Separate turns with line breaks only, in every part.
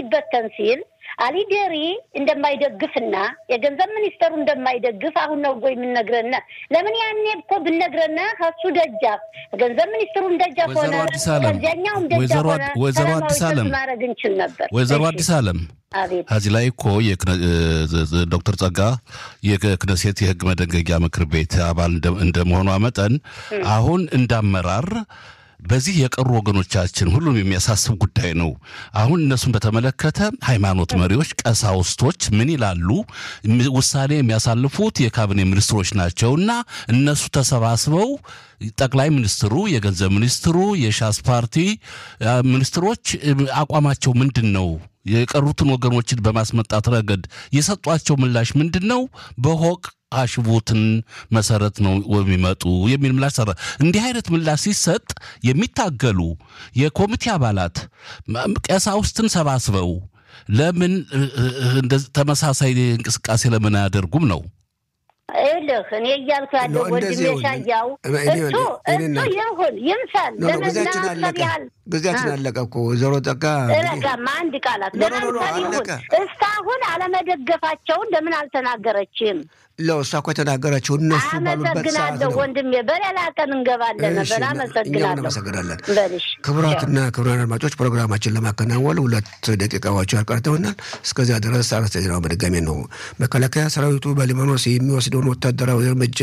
ሊበተን ሲል አሊዴሪ እንደማይደግፍና የገንዘብ ሚኒስተሩ እንደማይደግፍ አሁን ነው ወይ የምንነግረነ? ለምን ያኔ እኮ ብነግረነ ከሱ ደጃፍ ገንዘብ ሚኒስትሩም ደጃፍ ሆነ
ወይዘሮ አዲስ ዓለም
ከዚያኛውም ደጃፍ
ወይዘሮ
ሆነ
ወይዘሮ
ሰላማዊ
አዲስ
ሰልፍ
ዓለም
ማድረግ እንችል ነበር።
ወይዘሮ
እሺ፣
አዲስ ዓለም
አቤት
ከዚህ ላይ እኮ የክነ- እ- ዶክተር ጸጋ የክነሴት የህግ መደንገጊያ ምክር ቤት አባል እንደ- እንደመሆኗ መጠን አሁን እንዳመራር በዚህ የቀሩ ወገኖቻችን ሁሉም የሚያሳስብ ጉዳይ ነው። አሁን እነሱን በተመለከተ ሃይማኖት መሪዎች፣ ቀሳውስቶች ምን ይላሉ? ም- ውሳኔ የሚያሳልፉት የካቢኔ ሚኒስትሮች ናቸውና እነሱ ተሰባስበው ጠቅላይ ሚኒስትሩ፣ የገንዘብ ሚኒስትሩ፣ የሻስ ፓርቲ አ፣ ሚኒስትሮች እ፣ አቋማቸው ምንድን ነው? የቀሩትን ወገኖችን በማስመጣት ረገድ የሰጧቸው ምላሽ ምንድን ነው? በሆቅ አሽቡትን መሰረት ነው የሚመጡ የሚል ምላሽ ሰራ። እንዲህ አይነት ምላሽ ሲሰጥ የሚታገሉ የኮሚቴ አባላት ም- ቀሳውስትን ሰባስበው ለምን እ- እ- እንደዚህ ተመሳሳይ እንቅስቃሴ ለምን አያደርጉም ነው?
ይኸውልህ እኔ እያልኩ ያለው
ነው፣ እንደዚህ
ወንድሜ
ይሁን።
ሻያው
እኔ-
እሱ
እኔ-
እሱ
እኔ-
ይሁን ይምሰል
ኖ ኖ ጊዜያችን
ለመዝናናት
አለቀ።
ያህል
ጊዜያችን
አ-
አለቀ እኮ ወይዘሮ ጸጋ እንግዲህ
ረጋማ አንድ ቃላት
ኖ ኖ ኖ ኖ፣
ለምሳሌ ይሁን
አለቀ።
እስካሁን አለመደገፋቸውን ለምን አልተናገረችም?
ለው እሷ እኮ የተናገረችው እነሱ ባሉበት ሰዓት
አመሰግናለሁ
ነው።
ወንድሜ። በሌላ ቀን እንገባለን
እሺ፣
ነበር።
እኛም
አመሰግናለሁ።
እናመሰግናለን።
በልሽ
ክቡራትና ክቡራን አድማጮች ፕሮግራማችን ለማከናወን ሁለት ደቂቃዎች ያልቀርተውናል። እስከዚያ ድረስ አርዕስተ ዜናው በድጋሚ ነው። መከላከያ ሰራዊቱ በሊባኖስ የሚወስደውን ወታደራዊ እርምጃ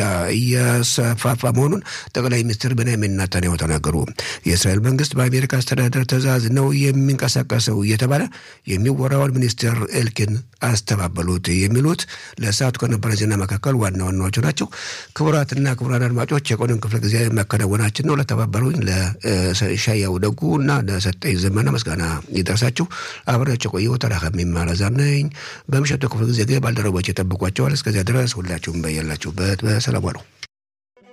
እያሰፋፋ መሆኑን ጠቅላይ ሚኒስትር ቤንያሚን ኔታንያሁ ተናገሩ። የእስራኤል መንግስት በአሜሪካ አስተዳደር ትዕዛዝ ነው የሚንቀሳቀሰው እየተባለ የሚወራውን ሚኒስትር ኤልኪን አስተባበሉት። የሚሉት ለሰዓቱ ከነበረ ዜና መካከል ዋና ዋናዎቹ ናቸው። ክቡራትና ክቡራን አድማጮች የቆንን ክፍለ ጊዜ መከናወናችን ነው። ለተባበሩኝ ለሻያው ደጉ እና ለሰጠኝ ዘመነ ምስጋና ይደርሳችሁ። አብሬያቸው ቆየሁ። ተራካሚ ማረዛም ነኝ። በምሽቱ ክፍለ ጊዜ ግን ባልደረቦች የጠብቋቸዋል። እስከዚያ ድረስ ሁላችሁም በያላችሁበት በሰላም ዋሉ።